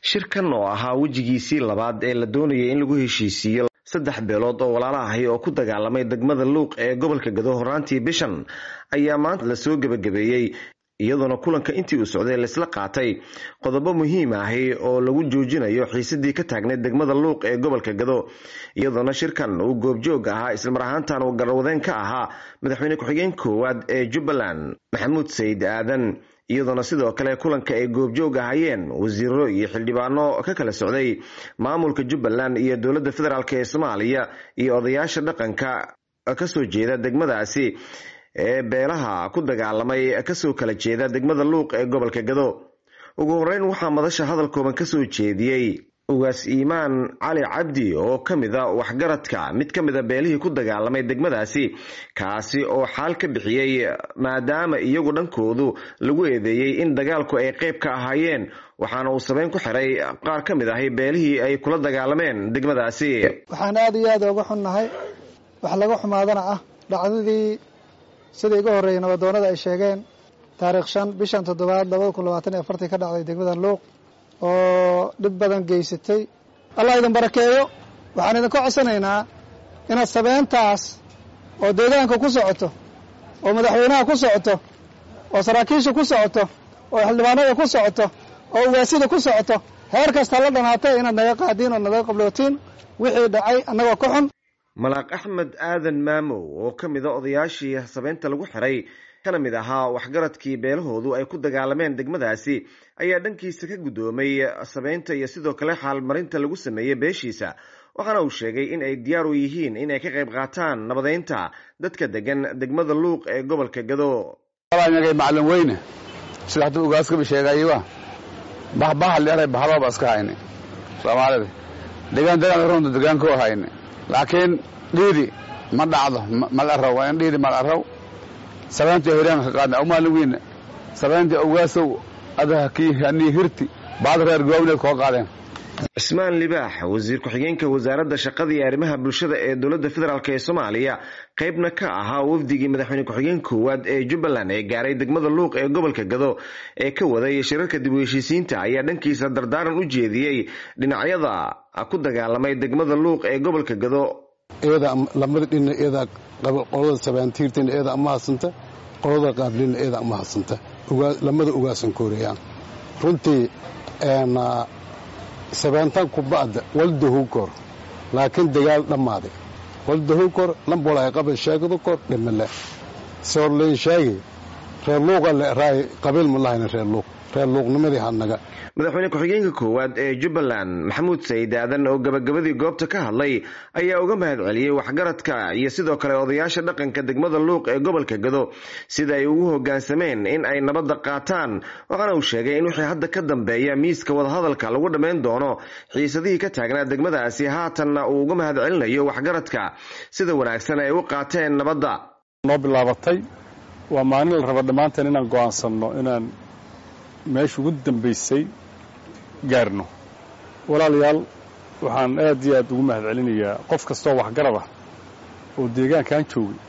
shirkan oo ahaa wejigiisii labaad ee la doonayay in lagu heshiisiiyo saddex beelood oo walaala ahi oo ku dagaalamay degmada luuq ee gobolka gado horaantii bishan ayaa maanta lasoo gebagabeeyey iyadoona kulanka intii uu socday laisla qaatay qodobo muhiim ahi oo lagu joojinayo xiisadii ka taagneyd degmada luuq ee gobolka gado iyadoona shirkan uu goobjoog ahaa islamar ahaantan uu garwadeen ka ahaa madaxweyne ku-xigeen koowaad ee jubbaland maxamuud sayid aadan iyadoona sidoo kale kulanka ay goobjoog ahayeen wasiiro iyo xildhibaano ka kala socday maamulka jubbaland iyo dowladda federaalk ee soomaaliya iyo odayaasha dhaqanka kasoo jeeda degmadaasi ee beelaha ku dagaalamay kasoo kala jeeda degmada luuq ee gobolka gado ugu horeyn waxaa madasha hadal kooban kasoo jeediyey ugaas iimaan cali cabdi oo ka mida waxgaradka mid ka mida beelihii ku dagaalamay degmadaasi kaasi oo xaal ka bixiyey maadaama iyagu dhankoodu lagu eedeeyey in dagaalku ay qeyb ka ahaayeen waxaana uu sabeyn ku xiray qaar ka mid ahi beelihii ay kula dagaalameen degmadaasi waxaan aada iyo aada uga xunnahay wax laga xumaadana ah dhacdadii sida iga horreeyay nabadoonada ay sheegeen taariikh shan bishan toddobaad labada kun labaatan iyo afartii ka dhacday degmada luuq oo dhib badan geysatay allah idin barakeeyo waxaan idinka codsanaynaa inaad sabeyntaas oo deegaanka ku socoto oo madaxweynaha ku socoto oo saraakiisha ku socoto oo xildhibaanada ku socoto oo ugaasida ku socoto heer kasta la dhanaatay inaad naga qaadiin oo naga qablootiin wixii dhacay annagoo ka xun malaaq axmed aadan maamow oo ka mida odayaashii sabeynta lagu xiray kana mid ahaa waxgaradkii beelahoodu ay ku dagaalameen degmadaasi ayaa dhankiisa ka guddoomay sabeynta iyo sidoo kale xaalmarinta lagu sameeyey beeshiisa waxaana uu sheegay in ay diyaar u yihiin in ay ka qayb qaataan nabadeynta dadka degan degmada luuq ee gobolka gado nagay macalin weyne sida hadduu ugaaskaba sheegaywa bahbaha leeray bahbaba iska hayne soomaalida degaan degaan runta degaankoo hayne laakiin dhiidi ma dhacdo mal araw waa in dhiidi mal araw sabeyntii horyaanka ka qaadna awmaalin weyne sabeyntii ogaasow adaha kii hanii hirti baad reer goobneed koo qaadeen cismaan libaax wasiir ku-xigeenka wasaaradda shaqada iyo arrimaha bulshada ee dowladda federaalk ee soomaaliya qeybna ka ahaa wafdigii madaxweyne ku-xigeen koowaad ee jubbaland ee gaaray degmada luuq ee gobolka gado ee ka waday shirarka dib u heshiisiinta ayaa dhankiisa dardaaran u jeediyey dhinacyada ku dagaalamay degmada luuq ee gobolka gado eeda lamada dhina eeda qolada sabaantiirtina eeda ama hadsanta qolada qaablina eeda ama hadsanta lamada ugaasan kooreyaan runtii sabaantan kuba'da waldahu kor laakiin dagaal dhammaaday waldahu kor lambolay qaba sheegadu kor dhimale soorleen sheegi reer luuqa le raay qabiil ma lahayna reer luuq reer luuqnimadii hanaga madaxweyne ku-xigeenka koowaad ee jubbaland maxamuud sayid aadan oo gabagabadii goobta ka hadlay ayaa uga mahad celiyey waxgaradka iyo sidoo kale odayaasha dhaqanka degmada luuq ee gobolka gado sida ay ugu hogaansameen in ay nabadda qaataan waxaana uu sheegay in wixii hadda ka dambeeya miiska wadahadalka lagu dhammayn doono xiisadihii ka taagnaa degmadaasi haatanna uu uga mahad celinayo waxgaradka sida wanaagsan ay u qaateen nabadda noo bilaabatay waa maalin la raba dhammaanteen inaan go'aansanno inaan meesha ugu dambaysay gaarno walaalayaal waxaan aad iyo aad ugu mahad celinayaa qof kastoo waxgarad ah oo deegaankan joogay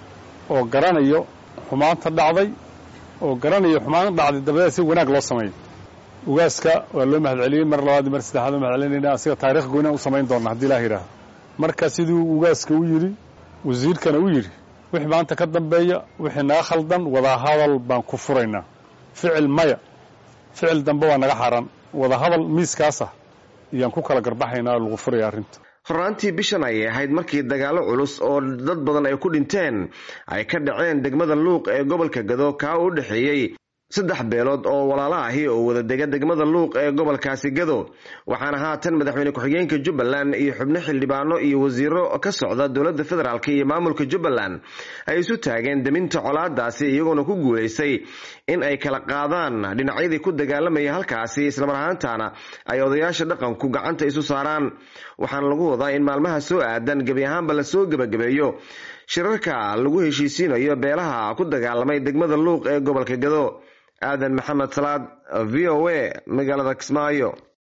oo garanayo xumaanta dhacday oo garanayo xumaanta dhacday dabadeed si wanaag loo sameeyo ugaaska waa loo mahad celiyey mar labaad mar saddexaad oo mahad celinayna asiga taarikh goynaan u samayn doonna haddii ilaah yidhaahdo marka siduu ugaaska u yidhi wasiirkana u yidhi wixii maanta ka dambeeya wixii naga khaldan wadahadal baan ku furaynaa ficil maya ficil dambe waa naga xaran wadahadal miiskaas ah ayaan ku kala garbaxaynaa lagu furaya arrinta horraantii bishan ayay ahayd markii dagaallo culus oo dad badan ay ku dhinteen ay ka dhaceen degmada luuq ee gobolka gado kaa u dhexeeyey saddex beelood oo walaalo ahi oo wada dega degmada luuq ee gobolkaasi gado waxaana haatan madaxweyne ku-xigeenka jubbaland iyo xubno xildhibaano iyo wasiiro ka socda dowladda federaalk iyo maamulka jubbaland ay isu taageen deminta colaadaasi iyagoona ku guulaystay in ay kala qaadaan dhinacyadii ku dagaalamaya halkaasi islamar ahaantana ay odayaasha dhaqanku gacanta isu saaraan waxaana lagu wadaa in maalmaha soo aadan gebi ahaanba lasoo gebagabeeyo shirarka lagu heshiisiinayo beelaha ku dagaalamay degmada luuq ee gobolka gado aadan maxamed salaad v o a magaalada kismaayo